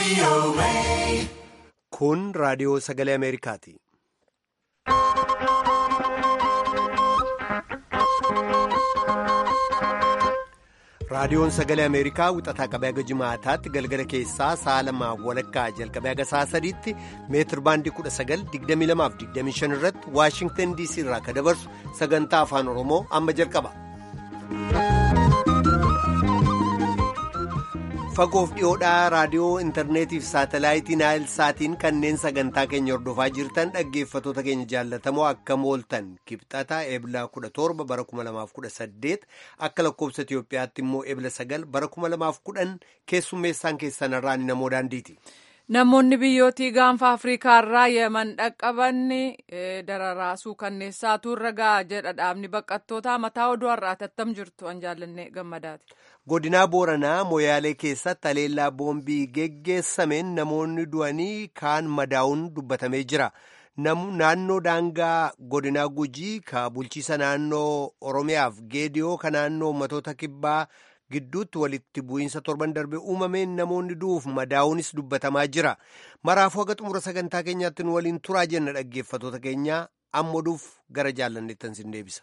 Kun raadiyoo sagalee Ameerikaati. Raadiyoon sagalee Ameerikaa wixataa qabee haga jimaataatti galgala keessaa sa'a lamaaf walakkaa jalqabee haga sa'a sadiitti meetir baandii 19,2225 irratti Waashingtan DC irraa kan dabarsu sagantaa afaan Oromoo amma jalqaba. Fagoof dhiyoodhaa raadiyoo intarneetiif saatalaayitii naayil saatiin kanneen sagantaa keenya hordofaa jirtan dhaggeeffatoota keenya jaallatamoo akka mooltan kibxata eebla 17 bara 2018 akka lakkoobsa Itiyoophiyaatti immoo eebla 9 bara 2010 keessummeessaan keessanirraa ni namoo daandiiti. Namoonni biyyootii gaanfa Afriikaarraa yeman dhaqqaban dararaasuu kanneessaatu irra ga'a jedha dhaabni baqattootaa mataa oduu har'aati attam jirtu an jaallanne gammadaati. Godinaa Booranaa Moyaalee keessatti haleellaa boombii geggeessameen namoonni du'anii kaan madaa'uun dubbatamee jira. Naannoo daangaa godinaa Gujii ka bulchiisa naannoo Oromiyaaf Geediyoo ka naannoo ummatoota kibbaa gidduutti walitti bu'iinsa torban darbe uumameen namoonni du'uuf madaa'uunis dubbatamaa jira. Maraafuu haga xumura sagantaa keenyaatti nu waliin turaa jenna dhaggeeffatoota keenya amma oduuf gara jaallanneettan sin deebisa.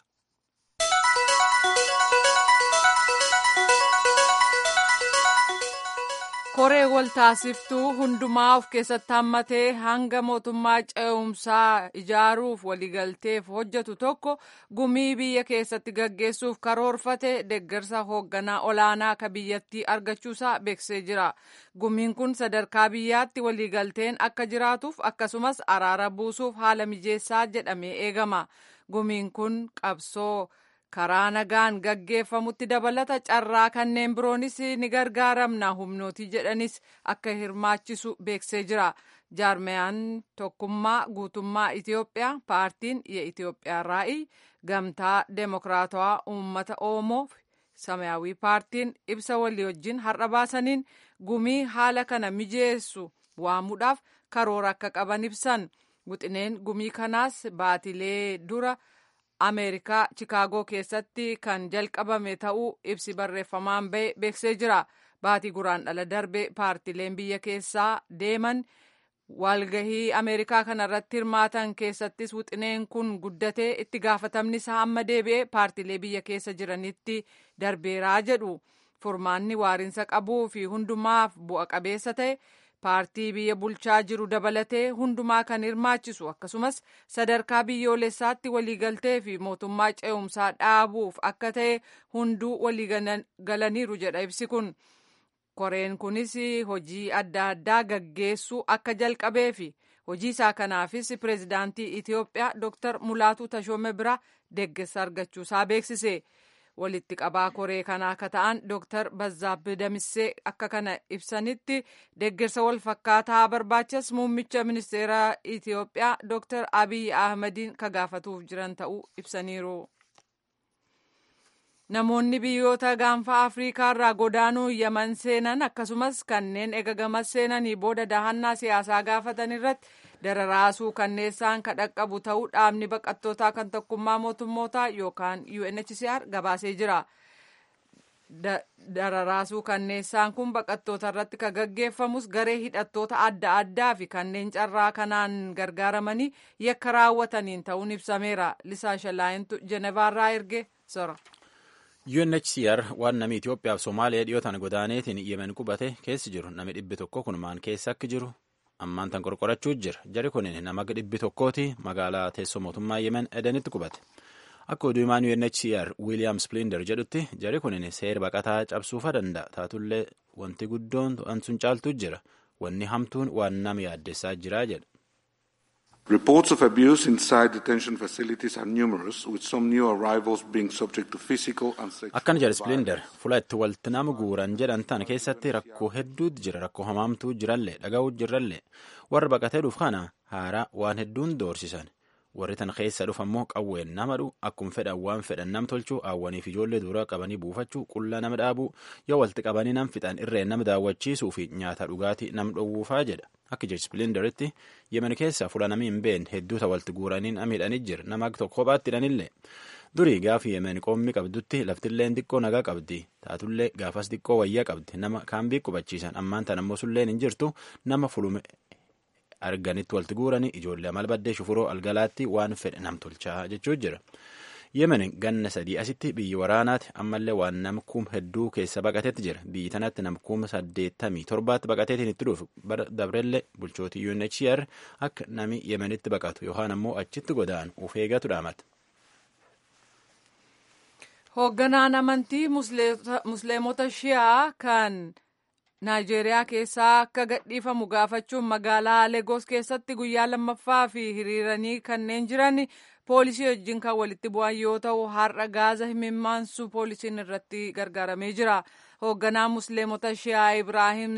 koree waltaasiftuu hundumaa of keessatti hammatee hanga mootummaa ce'umsaa ijaaruuf waliigalteef hojjetu tokko gumii biyya keessatti gaggeessuuf karoorfate deeggarsa hoogganaa olaanaa ka biyyattii argachuusaa beeksisee jira gumiin kun sadarkaa biyyaatti waliigalteen akka jiraatuuf akkasumas araara buusuuf haala mijeessaa jedhamee eegama gumiin kun qabsoo. karaa nagaan gaggeeffamutti dabalata carraa kanneen biroonis ni gargaaramna humnootii jedhanis akka hirmaachisu beeksisee jira jaarmeyaan tokkummaa guutummaa itiyoophiyaa paartiin የኢትዮጵያ ራዕይ gamtaa deemokiraatawaa uummata oromoo samayaawii paartiin ibsa walii wajjin har'a baasaniin gumii haala kana mijeessu waamuudhaaf karoora akka qaban ibsan wixineen gumii kanaas baatilee dura. ameerikaa chikaagoo keessatti kan jalqabame ta'uu ibsi barreeffamaan ba'e beeksisee jira baatii guraandhala darbe paartileen biyya keessaa deeman walgahii ameerikaa kanarratti hirmaatan keessattis wixineen kun guddatee itti gaafatamni isaa amma deebi'ee paartilee biyya keessa jiranitti darbeeraa jedhu furmaanni waariinsa qabuu fi hundumaaf bu'a qabeessa ta'e. paartii biyya bulchaa jiru dabalatee hundumaa kan hirmaachisu akkasumas sadarkaa biyyoolessaatti waliigaltee fi mootummaa ce'umsaa dhaabuuf akka ta'e hunduu waliigalaniiru jedha ibsi kun koreen kunis hojii adda addaa gaggeessuu akka jalqabee fi hojii isaa kanaafis pireezidaantii itiyoophiyaa dr mulaatu tashoome bira deeggarsa argachuusaa beeksise. walitti qabaa koree kanaa akka ta'an dooktar Bazzaabbee Damissee akka kana ibsanitti deeggarsa wal fakkaataa barbaachas muummicha ministeera Itiyoophiyaa dooktar Abiy Ahmadiin ka gaafatuuf jiran ta'uu ibsaniiru. Namoonni biyyoota gaanfa Afriikaa irraa godaanuu yaman seenan akkasumas kanneen eegagamas seenanii booda dahannaa siyaasaa gaafatan irratti dararaasuu kanneessaan ka dhaqqabu ta'uu dhaabni baqattootaa kan tokkummaa mootummootaa yookaan UNHCR gabaasee jira. Dararaasuu kanneessaan kun baqattoota irratti ka gaggeeffamus garee hidhattoota adda addaa fi kanneen carraa kanaan gargaaramanii yakka raawwataniin ta'uun ibsameera. Lisaa Shalaayintu Jenevaarraa erge sora. UNHCR waan namni Itoophiyaaf Somaaliyaa dhiyootaan godaaneetiin yemen qubate keessi jiru nami dhibbi tokko kun maan keessa akka jiru ammaan tan qorqorachuu jira jari kun nama dhibbi tokkooti magaalaa teessoo mootummaa yemen edenitti qubate akka oduu himaan UNHCR William Splinder jedhutti jari kun seera baqataa cabsuufa danda'a taatullee wanti guddoon sun caaltu jira wanni hamtuun waan nama yaaddessaa jira jedha. Reports of abuse inside detention facilities are numerous, with some new arrivals being subject to physical and sexual Akkana jedha Splinder, fuula itti walitti nama guuran jedhan tan keessatti rakkoo hedduutu jira, rakkoo hamaamtuu jirallee, dhaga'uu jirallee. Warra baqatee dhuuf kana haaraa waan hedduun doorsisan. Warri tan keessa dhufa immoo qawween nama dhu akkuma fedhan waan fedhan nam tolchuu hawwaniif ijoollee duraa qabanii buufachuu qullaa nama dhaabuu yoo walitti qabanii nam fixan irreen nama daawwachiisuu fi nyaata dhugaatii nam dhowwuufaa jedha. Akka jechi Splinderitti yemen keessa fuula namni hin beekne hedduuta walitti guuranii miidhanii jira nama tokko kophaatti hidhanillee. durii gaafa yemen qoommi qabdutti laftilleen xiqqoo nagaa qabdi taatullee gaafas xiqqoo wayyaa qabdi nama kaambii qubachiisan ammaan tan ammoo sulleen hin jirtu nama fulume arganitti walitti guuranii ijoollee amal baddee shufuroo algalaatti waan fedhe nam tolchaa jechuu jira. yemen ganna sadii asitti biyyi waraanaati ammallee waan nam kum hedduu keessa baqatetti jira biyyi tanatti nam kuma saddeettamii torbaatti baqateetiin itti dhufu dabrellee bulchootii UNHCR akka nami yemenitti baqatu yookaan ammoo achitti godaanu uf eegatu dhaamata. hoogganaan amantii musliimota shi'aa kan naayijeeriyaa keessaa akka gadhiifamu gaafachuun magaalaa legoos keessatti guyyaa lammaffaa fi hiriiranii kanneen jiran poolisii wajjin kan walitti bu'an yoo ta'u har'a gaaza himimmaansu poolisiin irratti gargaaramee jira hoogganaa musliimota shi'aa ibraahim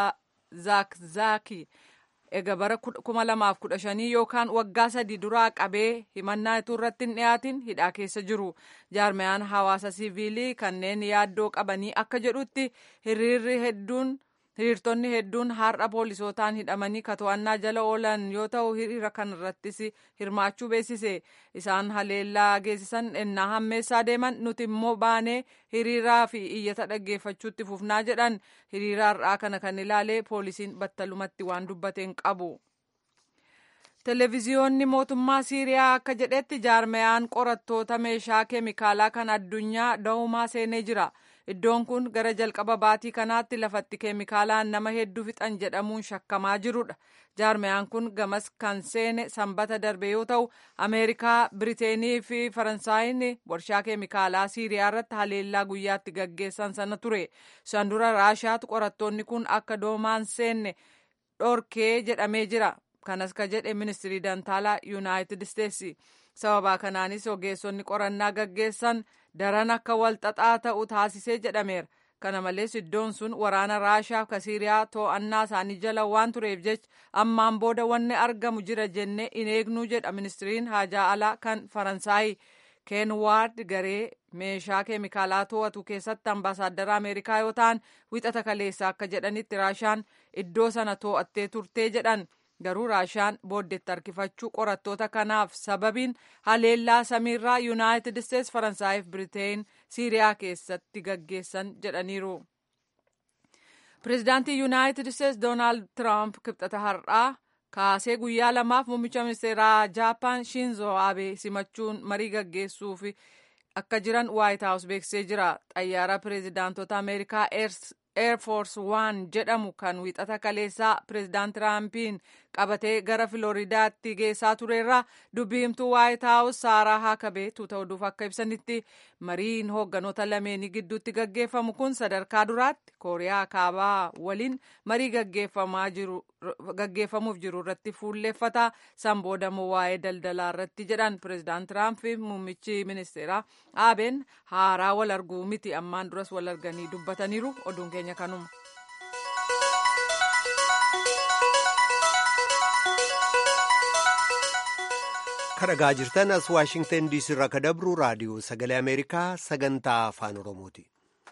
zaakzaaki egaa bara 2015 yookaan waggaa sadii duraa qabee himannaa ituu irratti hin dhiyaatin hidhaa keessa jiru jaarmayaan hawaasa siviilii kanneen yaaddoo qabanii akka jedhutti hiriirri hedduun hiriirtonni hedduun har'a poolisootaan hidhamanii to'annaa jala oolan yoo ta'u hiriira kanarrattis hirmaachuu beeksise isaan haleellaa geessisan ennaa hammeessaa deeman nuti immoo baanee hiriiraa fi iyyata dhaggeeffachuutti fufnaa jedhan hiriira har'aa kana kan ilaalee poolisiin battalumatti waan dubbateen qabu. televiziyoonni mootummaa siiriyaa akka jedhetti jaarmayaan qorattoota meeshaa keemikaalaa kan addunyaa da'umaa seenee jira. iddoon kun gara jalqaba baatii kanaatti lafatti keemikaalaan nama hedduu fixan jedhamuun shakkamaa jirudha jaarmayaan kun gamas kan seene sanbata darbe yoo ta'u ameerikaa biriteenii fi faransaayinn warshaa keemikaalaa siiriyaa irratti haleellaa guyyaatti gaggeessan sana ture san dura raashaatu qorattoonni kun akka doomaan seenne dhorkee jedhamee jira kanas ka jedhe ministirii dantaalaa yuunaayitid isteetsi sababaa kanaanis ogeessonni qorannaa gaggeessan daran akka walxaxaa ta'u taasisee jedhameera kana malees iddoon sun waraana raashaa ka siiriyaa to'annaa isaanii jala waan tureef jecha ammaan booda wanni argamu jira jennee hin eegnuu jedha ministiriin haajaa alaa kan faransaay ken waard garee meeshaa keemikaalaa to'atu keessatti ambaasaaddara ameerikaa yoo ta'an wixata kaleessa akka jedhanitti raashaan iddoo sana to'attee turtee jedhan garuu raashaan booddeetti harkifachuu qorattoota kanaaf sababiin haleellaa samiirraa yuunaayitid isteets faransaayif biriteen siiriyaa keessatti gaggeessan jedhaniiru. pireezidaantii yuunaayitid isteets doonaald tiraamp kibxata har'aa kaasee guyyaa lamaaf muummicha ministeeraa jaapaan shinzo abe simachuun marii gaggeessuuf akka jiran waayit haawus beeksisee jira xayyaara pireezidaantota ameerikaa Air Force One jedhamu kan wixata kaleessaa pireezidaant Tiraampiin qabatee gara Filooridaatti geessaa turerraa dubbiimtuu Waayit Haawus Saaraa Haakabee tuuta oduuf akka ibsanitti mariin hoogganoota lameenii gidduutti gaggeeffamu kun sadarkaa duraatti Kooriyaa Kaabaa waliin marii gaggeeffamuuf jiru irratti fuulleeffata. San boodammoo waa'ee daldalaa irratti jedhan pireezidaant Tiraamp fi muummichi ministeeraa Abeen haaraa wal arguu miti ammaan duras wal arganii dubbataniiru oduun keenya kanuma. kadhagaa jirtan as waashingtan diisii irraa ka dabru raadiyoo sagalee ameerikaa sagantaa afaan oromooti.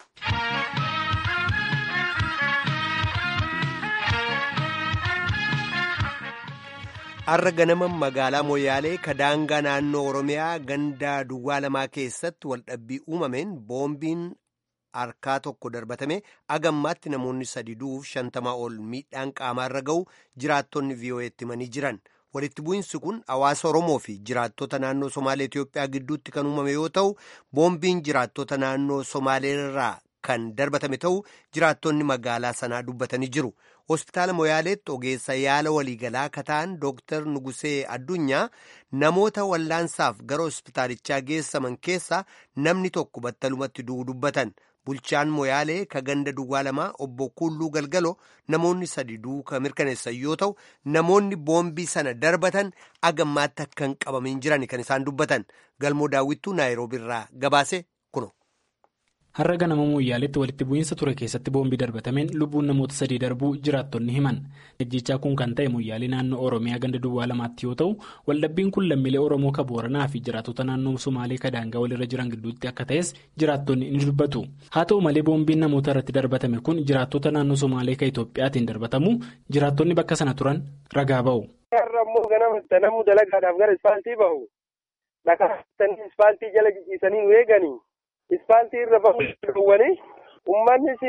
har'a ganama magaalaa moyaalee kadaangaa naannoo oromiyaa gandaa duwwaa lamaa keessatti waldhabbii uumameen boombiin harkaa tokko darbatame agammaatti namoonni sadi du'uuf shantamaa ol miidhaan qaamaarra ga'u jiraattonni vii'oo'eetti himanii jiran. walitti bu'insi kun hawaasa oromoo fi jiraattota naannoo somaalee Itiyoophiyaa gidduutti kan uumame yoo ta'u boombiin jiraattota naannoo somaalee irraa kan darbatame ta'u jiraattonni magaalaa sanaa dubbatanii jiru hospitaala moyaaleetti ogeessa yaala waliigalaa kataan dooktar nugusee addunyaa namoota wallaansaaf gara hospitaalichaa geessaman keessaa namni tokko battalumatti du'u dubbatan. bulchaan moyaalee ka ganda duwwaa lamaa obbo Kulluu Galgaloo namoonni sadi duuka mirkaneessan yoo ta'u namoonni boombii sana darbatan agammaatti akka hin qabamin jiran kan isaan dubbatan galmoo daawwittuu naayiroobii irraa gabaase kuno. har'a ganama moyyaaleetti walitti bu'iinsa ture keessatti boombii darbatameen lubbuun namoota sadii darbuu jiraattonni himan ejjichaa kun kan ta'e moyyaalee naannoo oromiyaa ganda duwwaa lamaatti yoo ta'u waldhabbiin kun lammiilee oromoo ka booranaa fi jiraattota naannoo somaalee kadaangaa walirra jiran gidduutti akka ta'es jiraattonni ni dubbatu haa ta'u malee boombiin namoota irratti darbatame kun jiraattota naannoo somaalee ka itoophiyaatiin darbatamu jiraattonni bakka sana turan ragaa ba'u. dhakaatanii ispaaltii jala jijjiisanii nu eeganii ispaaltii irra bahuu dhowwanii uummannis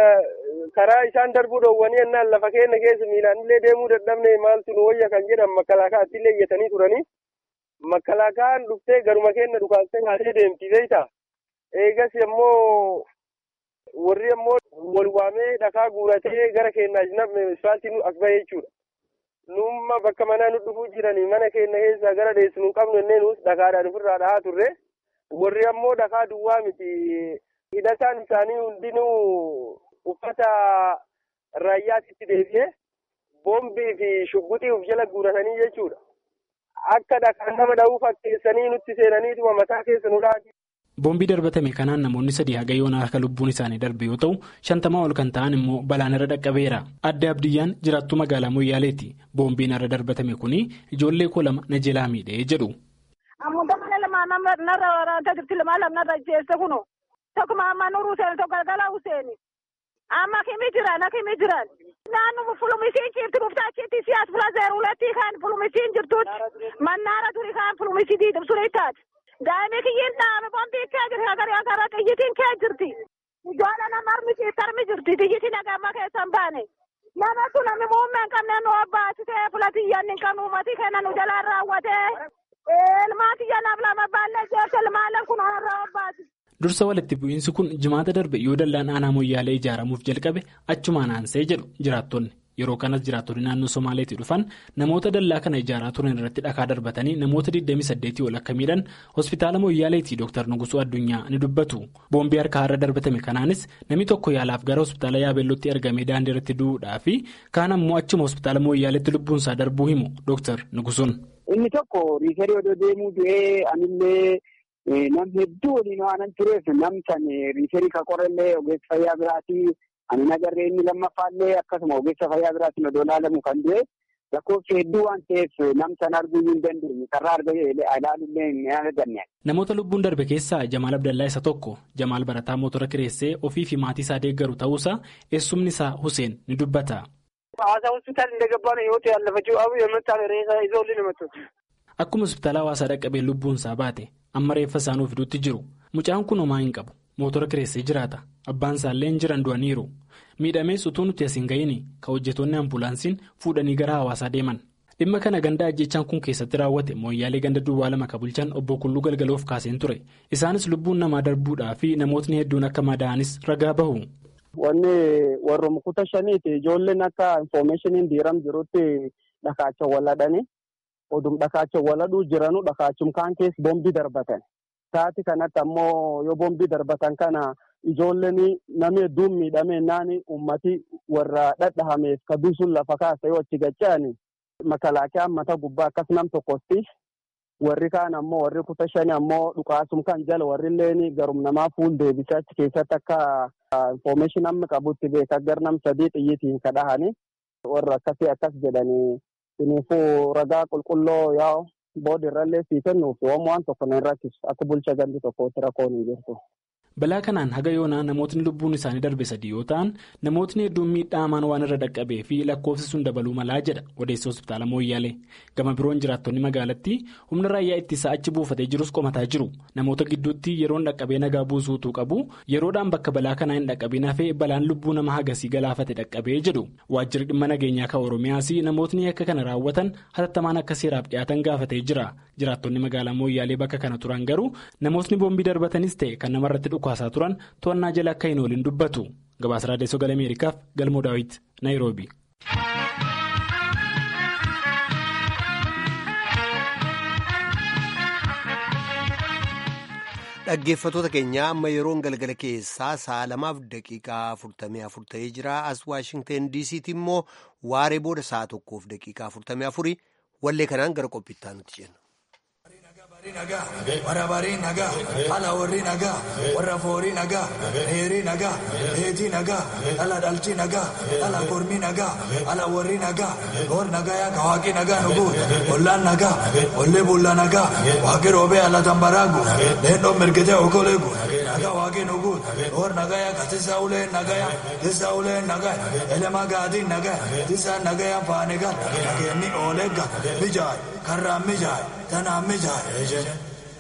karaa isaan darbuu dhowwanii ennaan lafa keenya keessa miilaan illee deemuu dadhabne maaltu nu wayya kan jedhan makkalaakaatti illee iyyatanii turanii makkalaakaan dhuftee garuma keenya dhukaastee kaasee deemti beeyta eegas immoo warri ammoo wal waamee dhakaa guuratee gara keenyaa namni ispaaltii nu as bahee jechuudha. Numma bakka manaa nu dhufuu jiranii mana keenya keessaa gara deessu nu qabnu innee nuus dhakaadhaan ofirraa dhahaa turre. Warri ammoo dhakaa duwwaa miti. Hidhataan isaanii hundinuu uffata raayyaatitti deebi'ee boombii fi shugguxii of jala guuratanii jechuudha. Akka dhakaan nama dha'uu fakkeessanii nutti seenaniituma mataa keessa nu dhaati. Boombii darbatame kanaan namoonni sadii haga yoonaa akka lubbuun isaanii darbe yoo ta'u shantamaa ol kan ta'an immoo balaan irra dhaqqabeera. Adde Abdiyyaan jiraattuu magaalaa Moyyaaleeti. Boombiin irra darbatame kuni ijoollee koo lama na jalaa miidhee jedhu. Ammoo lama narra waraanta jirti lama narra jeesse kunu. Tokkuma amma nuruu seeni tokko galgalaa useeni. Amma kimi jiran akimi jiran. Naannoo fulumisiin jirti buftaa achitti siyaas fula zeeruuletti kan fulumisiin jirtuutti mannaara turi kan fulumisii diidimsuun ittaati. Daa'imni kiyyiin dhaame boombii kee jirti agaree agarra xiyyitiin kee jirti. Ijoollee nama harmisi tarmi jirti xiyyitiin agamma keessan baane. Nama sun namni muummee hin qabne nu abbaasitee fulatiyyan hin qabnu uumatii kenna nu jalaan raawwatee. Ilmaatiyya naaf lama baallee jeerti ilmaaleen kun har'a abbaasi. Dursa walitti bu'iinsi kun jimaata darbe yoo dallaan aanaa moyyaalee ijaaramuuf jalqabe achumaan aansee jedhu jiraattonni. Yeroo kanas jiraattonni naannoo Somaaleetii dhufan namoota dallaa kana ijaaraa turan irratti dhakaa darbatanii namoota 28 ol akka miidhan hospitaala Moyyaaleetii Dr. Nugusuu Addunyaa ni dubbatu. Boombii harkaa irra darbatame kanaanis namni tokko yaalaaf gara hospitaala Yaabeellootti ergamee daandii irratti du'uudhaa fi kaan ammoo achuma hospitaala Moyyaaleetti lubbuunsaa darbuu himu Dr. Nugusuun. Inni tokko riifarii odoo deemuu du'ee anillee nam hedduu waliin waan tureef nam san riifarii ka qorallee ogeessa fayyaa biraatii. Ani nagarree inni lammaffaallee akkasuma ogeessa fayyaa biraatiin odoo ilaalamu kan du'e lakkoofsi hedduu waan ta'eef nam sana arguu hin dandeenye karraa ilaaluullee hin arganne. Namoota lubbuun darbe keessaa Jamaal Abdallaa isa tokko Jamaal barataa mootora kireessee ofii fi maatii isaa deeggaru ta'uusaa eessumni isaa Huseen ni dubbata. Hawaasaa hospitaal hin dagabbaane yoo ta'e allafachuu abu yommuu ta'an reessa ijoollee namatti. Akkuma hospitaala hawaasaa dhaqqabee lubbuun isaa baate amma reeffa isaanii fiduutti jiru mucaan kun homaa hin qabu. Mootora kireessee jiraata. Abbaan isaallee hin jiran du'aniiru. Miidhamees utuu nuti as hin ga'iin kan hojjetoonni ambulaansiin fuudhanii gara hawaasaa deeman. Dhimma kana ganda ajjechaan kun keessatti raawwate mooyyaalee ganda duwwaa lama kan bulchan obbo Kulluu Galgaloof kaaseen ture. Isaanis lubbuun namaa darbuudhaa fi namootni hedduun akka madaa'anis ragaa bahu. Wanni warra mukuta shaniiti ijoolleen akka infoormeeshiniin diiram jirutti dhakaacha waladhani. Odum dhakaacha waladhuu jiranu dhakaachum kaan keessa boombii darbatan. Taati kanatti ammoo yoo boombii darbatan kana ijoolleen namni hedduun miidhamee naani ummati warra dhadhahameef kaduusun lafa kaasa yoo achi gacha'ani makalaakiyaan mata gubbaa akkas nam tokkotti warri kaan ammoo warri kuta shani ammoo dhukaasum kan jala warri illeen garum namaa fuul deebisee achi keessatti akka infoormeeshin amma qabutti beeka gar nam sadii xiyyitiin kadhahani warra akkasii akkas jedhanii kuniifuu ragaa qulqulloo yaa. Booda irrallee sii kennuuf waan tokko na rakkisu akka bulcha gandi tokkootti rakkoon hin jirtu. Balaa kanaan haga yoonaa namootni lubbuun isaanii darbe sadii yoo ta'an namootni hedduun miidhaa hamaan waan irra dhaqqabee fi lakkoofsi sun dabaluu malaa jedha odeessa hospitaala Mooyyaalee. Gama biroon jiraattonni magaalattii humna raayyaa ittisaa achi buufatee jirus qomataa jiru. Namoota gidduutti yeroon dhaqqabee nagaa buusuutu qabu yeroodhaan bakka balaa kanaa hin dhaqqabiin hafee balaan lubbuu nama hagasii galaafate dhaqqabee jedhu. Waajjirri dhimma nageenyaa kan Oromiyaas namootni akka kana raawwatan hatattamaan akka seeraaf dhiyaatan gaafatee jira. Jiraattonni magaalaa Mooyyaalee bakka kana turan garuu namootni boombii darbatanis ta'e kan namarratti dhukaasaa turan to'annaa jala akka hin oolin dubbatu. Gabaasa Raadiyoo Sagalee Ameerikaaf Galmoo Daawit, Naayiroobi. Dhaggeeffattoota keenya amma yeroon galgala keessaa sa'a lamaaf daqiiqaa afurtamii afur ta'ee jira. As Waashingteen DC'tti immoo waaree booda sa'a tokkoof daqiiqaa afurtamii afurii wallee kanaan gara qophiittaa nuti jenna. warra barii nagaa ala warri nagaa warra foorii nagaa heerii nagaa heetii nagaa ala dhalchi nagaa ala kormii nagaa ala warri nagaa hor nagaa yaa kawaaqii nagaa nuguun ollaan nagaa ollee bulla nagaa waaqii roobee ala tambaraagu leendoo mirgitee okoleegu nagaa waaqii nuguun hor nagaa yaa katisa ulee nagaa yaa tisa ulee nagaa elema gaadii nagaa tisa nagaa yaa faane gal nageenni oolegga mijaay karraan mijaay tanaan mijaay.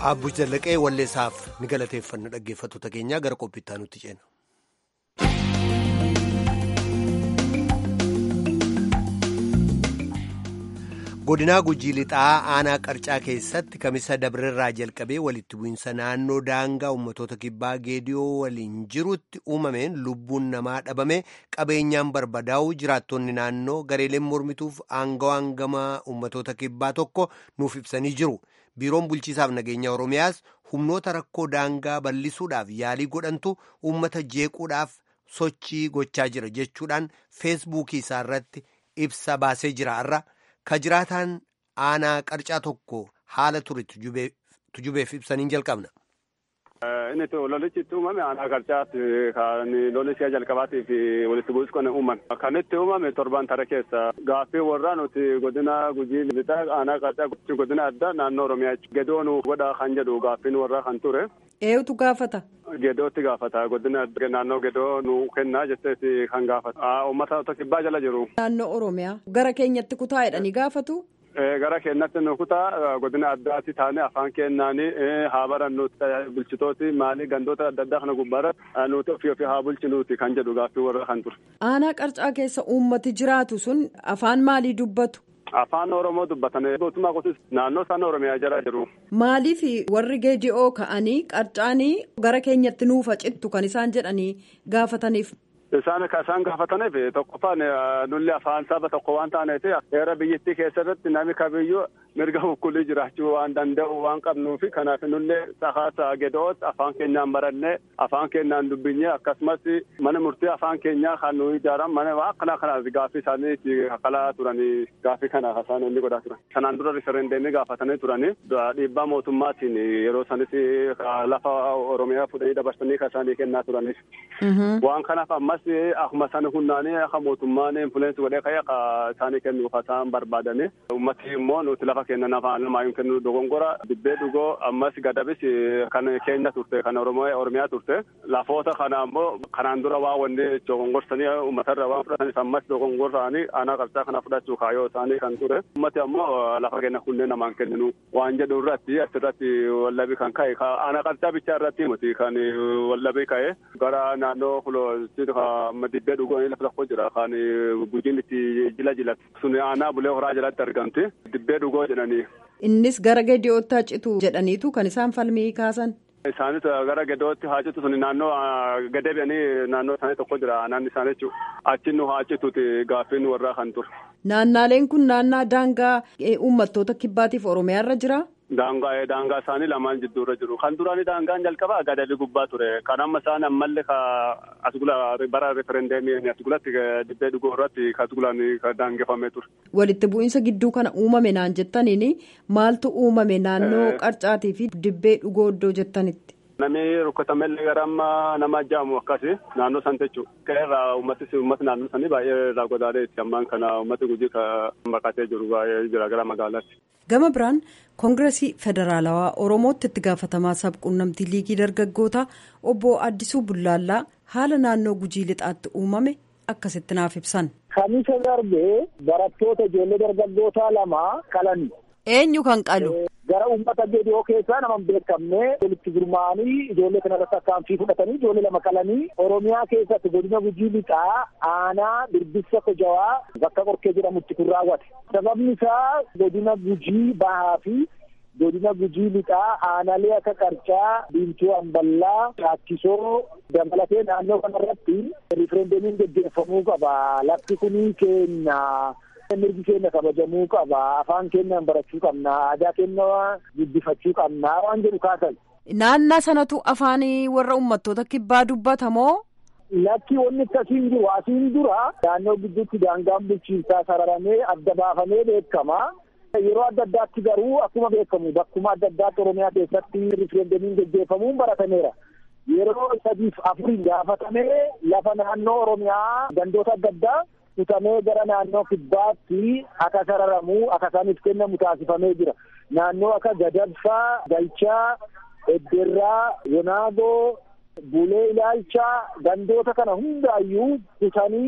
Abbush Zallaqee walleessaaf ni galateeffanna dhaggeeffattoota keenyaa gara qophiittaa nutti ceena. godinaa gujii lixaa aanaa qarcaa keessatti kamisa dabrerraa jalqabee walitti bu'iinsa naannoo daangaa ummatoota kibbaa geediyoo waliin jirutti uumameen lubbuun namaa dhabame qabeenyaan barbadaa'u jiraattonni naannoo gareeleen mormituuf aangawaan gama ummatoota kibbaa tokko nuuf ibsanii jiru biiroon bulchiisaaf nageenya oromiyaas humnoota rakkoo daangaa bal'isuudhaaf yaalii godhantu uummata jeequudhaaf sochii gochaa jira jechuudhaan feesbuukii isaa irratti ibsa baasee jira har'a. ka jiraataan aanaa qarcaa tokko haala ture tujubeef ibsaniin jalqabna. Inni lolichi itti uumame aanaa qarcaatti kan lolichi jalqabaatiif walitti bu'is kan uuman. Kan itti uumame torban tara keessa gaaffii warraa nuti godina gujii lixaa aanaa qarcaa godina addaa naannoo Oromiyaa gedoo nu godha kan jedhu gaaffiin warraa kan ture. Eenyutu gaafata? Gedootti gaafata godina naannoo gedoo nu kennaa jetteeti kan gaafata. Uummata kibbaa jala jiru. Naannoo Oromiyaa gara keenyatti kutaa jedhanii gaafatu? gara keenyatti nu kutaa godina addaatti taane afaan kennaanii haa barannuuti bulchitooti maalii gandoota adda addaa kana gubbaarra nuti ofii ofii haa bulchinuuti kan jedhu gaaffii warra kan ture. Aanaa qarcaa keessa uummati jiraatu sun afaan maalii dubbatu? Afaan Oromoo dubbatan gootummaa qotis naannoo isaan Oromiyaa jala jiru. Maaliif warri geeji'oo ka'anii qarcaanii gara keenyatti nuufa cittu kan isaan jedhanii gaafataniif? Isaan kan isaan gaafataniif tokkoffaan nulli afaan saba tokko waan taaneef heera biyyattii keessatti namni kamiyyuu mirga bukkulii jiraachuu waan danda'u waan qabnuuf kanaaf nullee sahaasa gedoos afaan keenyaan barannee afaan keenyaan dubbinee akkasumas mana murtii afaan keenyaa kan nu ijaaran mana akkana kanaaf gaaffii isaanii itti kalaa turanii gaaffii kana isaan inni godhaa turan. Sanaan dura riferendeemii gaafatanii turanii dhiibbaa mootummaatiin yeroo sanis lafa Oromiyaa fudhanii dabarsanii kan isaanii kennaa turaniif. Waan kanaaf ammas akkuma sana hundaanii akka mootummaan influensi godhee ka'ee akka isaanii kennuuf isaan barbaadanii ummati immoo nuti lafa kennan afaan lamaayyuu kennu dogongora dibbee dhugoo ammas gadabis kan keenya turte kan oromiyaa turte lafoota kana ammoo kanaan dura waa wanni dogongorsanii uummatarra waan fudhatanis ammas dogongorsaanii aanaa qarcaa kana fudhachuu kaayoo isaanii kan ture ummati ammoo lafa kenna kunneen namaan kenninu waan jedhu irratti asirratti wallabii kan ka'e aanaa qarcaa bichaa irratti miti kan wallabii ka'e gara naannoo dibbee dhugoon lafa tokko jira kan gujiin itti jila jilatu sun aanaa bulee horaa jalatti argamti dibbee dhugoo jedhanii. Innis gara geediyootti haa citu jedhaniitu kan isaan falmii kaasan. Isaanis gara gedootti haa citu sun naannoo gadee biyanii naannoo isaanii tokko jira naanni isaanii jechuudha. Achi nu haa cituuti gaaffiin warraa kan ture. Naannaaleen kun naannaa daangaa uummattoota kibbaatiif Oromiyaa irra jira. Daangaa daangaa isaanii lamaan jidduurra jiru. Kan duraanii daangaan jalqabaa gadabi gubbaa ture. Kan amma isaan ammallee ka asgula bara referendeemii asgulatti dibbee dhugoo irratti ka asgulaan daangeffamee ture. Walitti bu'iinsa gidduu kana uumame naan jettaniini maaltu uumame naannoo qarcaatii fi dibbee dhugoo iddoo jettanitti. Namni rukkatamellee gara amma nama ajjaamu akkasi naannoo san jechuudha. Qeerraa uummatni uummati naannoo sanii baay'ee irraa godaanee itti ammaan kana uummati gujii baqatee jiru baay'ee jira gara magaalaatti. Gama biraan koongireesii federaalawaa Oromootti itti gaafatamaa sabquunnamtii liigii dargaggootaa obbo Addisuu Bullaallaa haala naannoo gujii lixaatti uumame akkasitti naaf ibsan. Kamisa darbee barattoota ijoollee dargaggootaa lama qalani. Eenyu kan qalu? Gara uummata geediyoo keessaa nama beekamne walitti gurmaa'anii ijoollee kanarratti akkaanfii fudhatanii ijoollee lama qalanii Oromiyaa keessatti godina gujii lixaa aanaa birbissa kojawaa bakka qorkee jedhamutti kun raawwate. Sababni isaa godina gujii bahaa fi godina gujii lixaa aanaalee akka qarcaa diimtuu amballaa shaakkisoo dabalatee naannoo kanarratti riferendeemiin geggeeffamuu qaba lafti kunii keenya. mirgi keenya kabajamuu qaba afaan keenyaan barachuu qabna aadaa keenya guddifachuu qabna waan jedhu kaasan. Naannaa sanatu afaan warra uummattoota kibbaa dubbatamoo. Lakki wanni akkasiin jiru asiin dura naannoo gidduutti daangaan bulchiinsaa sararamee adda baafamee beekama. Yeroo adda addaatti garuu akkuma beekamu bakkuma adda addaatti Oromiyaa keessatti riferendeemiin geggeeffamuun baratameera. Yeroo sadiif afurii gaafatamee lafa naannoo Oromiyaa gandoota adda addaa kutamee gara naannoo kibbaatti akka sararamu akka isaaniif kennamu taasifamee jira. Naannoo akka Gadabsaa, Galchaa, Edderraa, Yonaagoo, Bulee Ilaalchaa gandoota kana hundaayyuu kutanii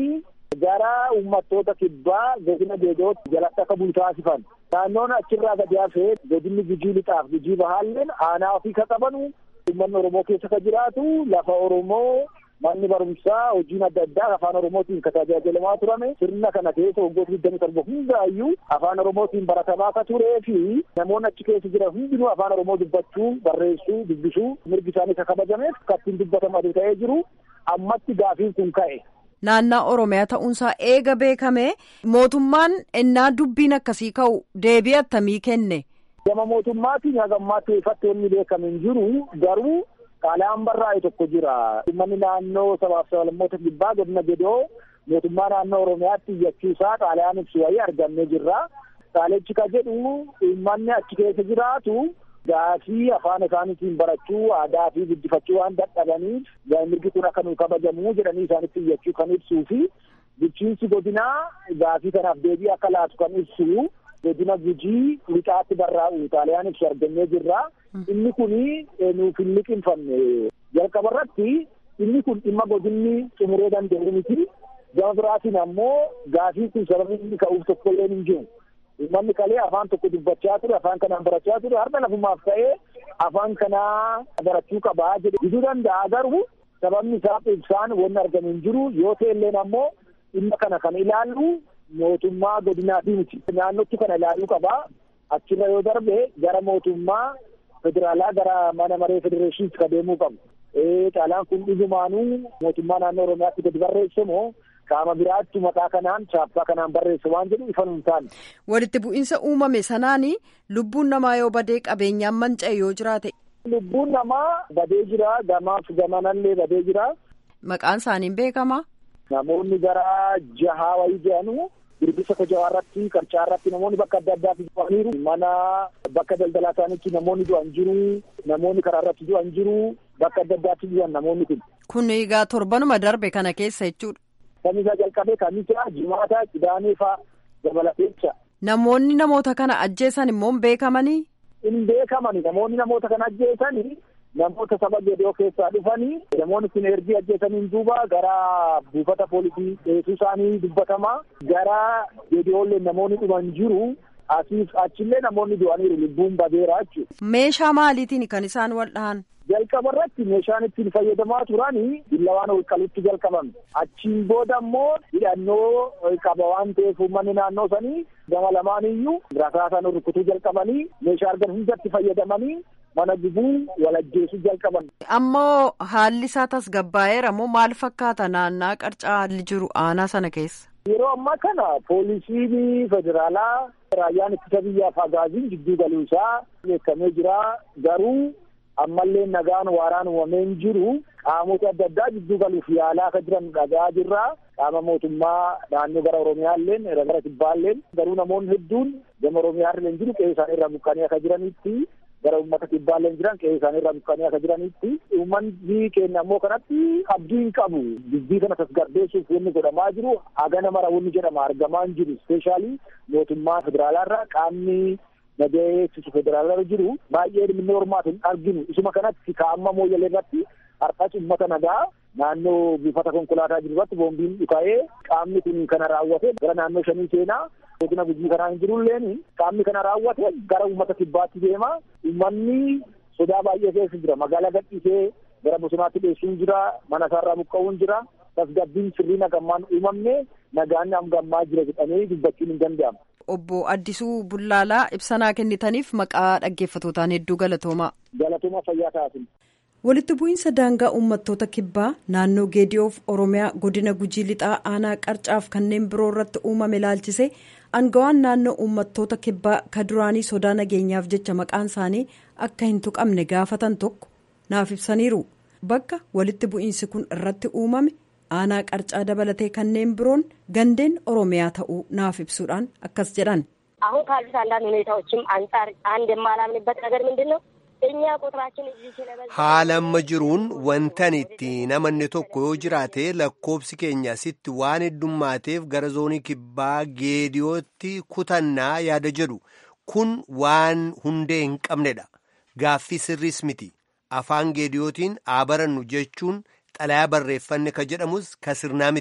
gara uummattoota kibbaa godina geedootti jalatti akka bulu taasifan. Naannoon achirraa gadi hafee godinni gujii lixaaf gujii bahaalleen aanaa ofii ka qabanu uummanni Oromoo keessa ka jiraatu lafa Oromoo manni barumsaa hojiin adda addaa afaan oromootiin ka tajaajilamaa turame sirna kana keessa waggoota digdami torba hundaayyuu afaan oromootiin baratamaa ka turee fi namoonni achi keessa jiran hundinuu afaan oromoo dubbachuu barreessuu dubbisuu mirgi isaanii ka kabajameef akka ittiin dubbatamadu ta'ee jiru ammatti gaafiin kun ka'e. Naannaa Oromiyaa ta'uunsaa eega beekame mootummaan ennaa dubbiin akkasii ka'u deebii attamii kenne. Gama mootummaatiin haga ammaatti ifatti wanni beekame hin jiru garuu Xaaliyaan barraa'e tokko jira. Uummanni naannoo sabaaf sablammoota kibbaa godina gedoo mootummaa naannoo Oromiyaatti iyyachuusaa xaaliyaan ibsu wayii argannee jirra. Xaalichi ka jedhu uummanni achi keessa jiraatu gaafii afaan isaaniitiin barachuu aadaa fi guddifachuu waan dadhabaniif mirgi kun akka nu kabajamu jedhanii isaanitti iyyachuu kan ibsuu fi bulchiinsi godinaa gaafii kanaaf deebii akka laatu kan ibsu godina gujii lixaatti barraa'u xaaliyaan ibsu argannee jirra. Inni kuni nuuf hin liqinfanne jalqaba irratti inni kun dhimma godinni xumuree danda'u miti. Gama biraatiin ammoo gaafii kun sababii inni ka'uuf tokko illee hin jiru. Uummanni kalee afaan tokko dubbachaa ture, afaan kanaan barachaa ture, har'a lafumaaf ta'ee afaan kanaa barachuu qabaa jedhe diduu danda'a garuu sababni isaa ibsaan wanni argamu hin jiru yoo ta'elleen ammoo dhimma kana kan ilaallu mootummaa godinaatii miti. Naannootti kana ilaaluu qabaa. Achirra yoo darbe gara mootummaa federaalaa gara mana maree federeeshiniitti ka deemuu qabu. Xaalaan kun dhugumaanuu mootummaa naannoo Oromiyaatti gadi barreesse moo qaama biraatti maqaa kanaan chaappaa kanaan barreesse waan jedhu ifa hin taane. Walitti bu'iinsa uumame sanaan lubbuun namaa yoo badee qabeenyaan manca'e yoo jiraate. Lubbuun namaa badee jira gamaaf gamanallee badee jira. Maqaan isaaniin beekama. Namoonni gara jahaa wayii jedhanu birbisa kojawaa irratti qarcaa irratti namoonni bakka adda addaatti du'aniiru mana bakka daldalaa isaaniitti namoonni du'an jiru namoonni karaa irratti du'an jiru bakka adda addaatti du'an namoonni kun. Kun egaa torbanuma darbe kana keessa jechuudha. Kamisaa jalqabee kamisaa jimaata kidaanee fa'aa dabalateecha. Namoonni namoota kana ajjeesan immoo hin beekamanii. Hin beekamani namoonni namoota kana ajjeesanii namoota saba gedoo keessaa dhufanii namoonni kun ergi ajjeesaniin duuba gara buufata poolisii dhiyeessuu isaanii dubbatama gara gedoollee namoonni dhuman jiru asiif achillee namoonni du'aniiru lubbuun badeera jechuudha. Meeshaa maaliitiin kan isaan wal dhahan? Jalqaba irratti meeshaan ittiin fayyadamaa turanii billawaan olqalutti jalqabame. Achiin booda immoo hidhannoo qaba waan ta'eef uummanni naannoo sanii gama lamaaniyyuu rasaasaan rukutuu jalqabanii meeshaa argan hundatti fayyadamanii mana gubuu walajjeesuu jalqaban. Ammoo haalli isaa tasgabbaa'eera moo maal fakkaata naannaa qarcaa haalli jiru aanaa sana keessa? Yeroo ammaa kana poolisiin federaalaa raayyaan ittisa biyyaaf agaaziin jidduu galuu isaa beekamee jira garuu ammallee nagaan waaraan uumamee hin jiru qaamota adda addaa jidduu galuuf yaalaa akka jiran dhagaa jirra qaama mootummaa naannoo gara oromiyaalleen gara kibbaalleen garuu namoonni hedduun gama oromiyaallee jiru qe'ee isaanii irraa buqqanii akka jiranitti gara uummata kibbaallee jiran qe'ee isaanii irraa buqqanii akka jiranitti uummanni keenya ammoo kanatti abdii hin qabu dubbii kana tasgabbeessuuf wanni godhamaa jiru hagana mara wanni jedhama argamaa hin jiru ispeeshaalii mootummaa federaalaa irraa qaamni nagayeessisu federaalaa jiru baay'ee dhimmi hormaatu hin arginu isuma kanatti kaa'amma mooyyalee irratti har'as uummata nagaa naannoo buufata konkolaataa jiru irratti boombiin dhuka'ee qaamni kun kana raawwate gara naannoo shanii seenaa godina gujii kanaa hin jirulleen qaamni kana raawwate gara uummata kibbaatti deema uummanni sodaa baay'ee keessa jira magaalaa gadhiisee gara bosonaatti dheessuun jira mana isaarraa buqqa'uun jira tasgabbiin sirrii nagammaan uumamne nagaan amgammaa jira jedhamee dubbachuun hin danda'amu. Obbo Addisuu Bullaalaa ibsanaa kennitaniif maqaa dhaggeeffatootaan hedduu galatoomaa. Galatooma fayyaa taasisu. Walitti bu'iinsa daangaa uummattoota kibbaa naannoo geediyoof Oromiyaa godina Gujii Lixaa aanaa Qarcaaf kanneen biroo irratti uumame ilaalchise aangawaan naannoo uummattoota kibbaa ka duraanii sodaa nageenyaaf jecha maqaan isaanii akka hin tuqamne gaafatan tokko naaf ibsaniiru. Bakka walitti bu'iinsi kun irratti uumame aanaa qarcaa dabalatee kanneen biroon gandeen oromiyaa ta'uu naaf ibsuudhaan akkas jedhan አሁን ካሉት አንዳንድ ሁኔታዎችም አንጻር አንድ የማላምንበት ነገር ምንድን ነው እኛ ቁጥራችን እዚህ ስለበዛ haala amma jiruun wantan itti namanni tokko yoo jiraate lakkoobsi keenya sitti waan heddummaateef gara zoonii kibbaa geediyootti kutannaa yaada jedhu kun waan hundee hin qabnedha gaaffii sirriis miti afaan geediyootiin haa barannu jechuun xalayaa barreeffanne ka jedhamus ka sirnaa miti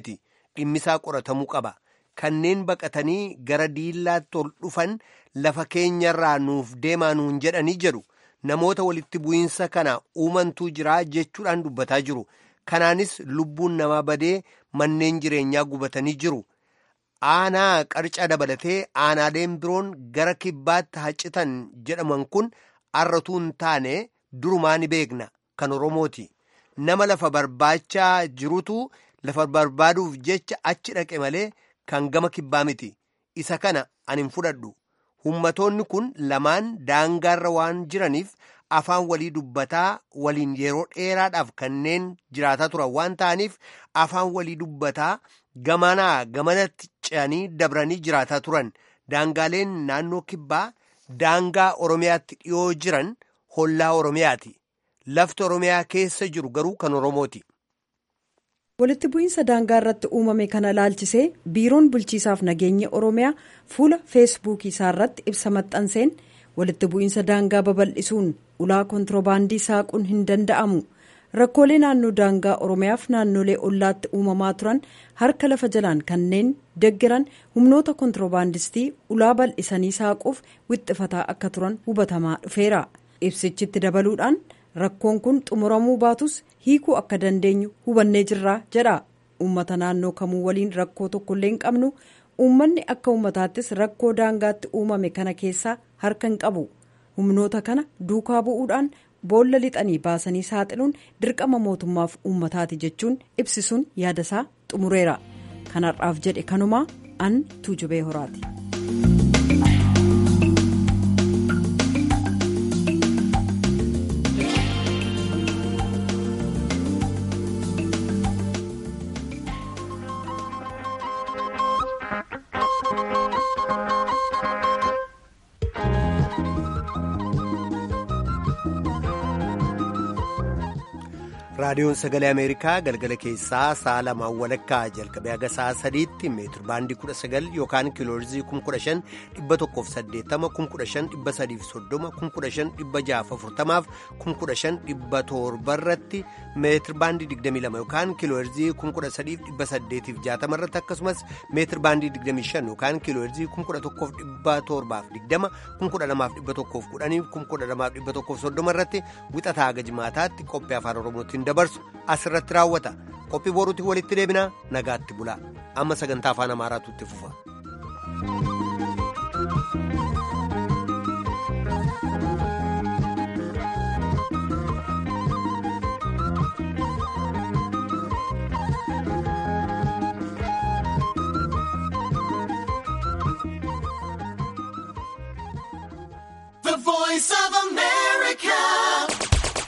dhimmisaa qoratamuu qaba kanneen baqatanii gara diillaatti ol dhufan lafa keenyarraa nuuf deemaa nuun jedhanii jedhu namoota walitti bu'iinsa kana uumantuu jiraa jechuudhaan dubbataa jiru kanaanis lubbuun namaa badee manneen jireenyaa gubatanii jiru. aanaa qarcaa dabalatee aanaaleen biroon gara kibbaatti haccitan jedhaman kun arratuu hin taane durumaa ni beekna kan oromooti nama lafa barbaachaa jirutu lafa barbaaduuf jecha achi dhaqe malee kan gama kibbaa miti isa kana ani hin fudhadhu ummatoonni kun lamaan daangaarra waan jiraniif afaan walii dubbataa waliin yeroo dheeraadhaaf kanneen jiraataa turan waan ta'aniif afaan walii dubbataa gamanaa gamanatti ce'anii dabranii jiraataa turan daangaaleen naannoo kibbaa daangaa oromiyaatti dhiyoo jiran hollaa oromiyaati lafti oromiyaa keessa jiru garuu kan oromooti. walitti bu'iinsa daangaa irratti uumame kana laalchisee biiroon bulchiisaaf nageenya oromiyaa fuula feesbuukii isaa irratti ibsa maxxanseen walitti bu'iinsa daangaa babal'isuun ulaa kontiroobaandii saaquun hin danda'amu. rakkoolee naannoo daangaa oromiyaaf naannolee ollaatti uumamaa turan harka lafa jalaan kanneen deggeran humnoota kontiroobaandistii ulaa bal'isanii saaquuf wixxifataa akka turan hubatamaa dhufeera ibsichitti dabaluudhaan rakkoon kun xumuramuu baatus hiikuu akka dandeenyu hubannee jirraa jedha uummata naannoo kamuu waliin rakkoo tokkollee hin qabnu uummanni akka uummataattis rakkoo daangaatti uumame kana keessaa harka hin qabu humnoota kana duukaa bu'uudhaan. boolla lixanii baasanii saaxiluun dirqama mootummaaf uummataati jechuun ibsisuun yaadasaa xumureera kanarraaf jedhe kanumaa an tuujubee horaati. raadiyoon sagalee ameerikaa galgala keessaa sa'a lamaan walakkaa jalqabee haga sa'a sadiitti meetir baandii kudha sagal yookaan kiiloorzii kum kudha shan dhibba tokkoof saddeettama kum kudha shan dhibba sadiif soddoma kum kudha shan dhibba jaaf afurtamaaf kum kudha shan dhibba torbarratti meetir baandii digdamii lama yookaan kiiloorzii kum kudha sadiif dhibba saddeetiif jaatama irratti akkasumas meetir baandii digdamii shan yookaan kiiloorzii kum kudha tokkoof dhibba torbaaf digdama kum kudha lamaaf dhibba tokkoof kudhaniif kum kudha lamaaf dhibba tokkoof soddoma irratti wixataa haga jimaataatti qophii afaan oromootiin dabarsu asirratti raawwata qophii boruutti walitti deebinaa nagaatti bulaa amma sagantaa afaan amaaraatu itti fufa.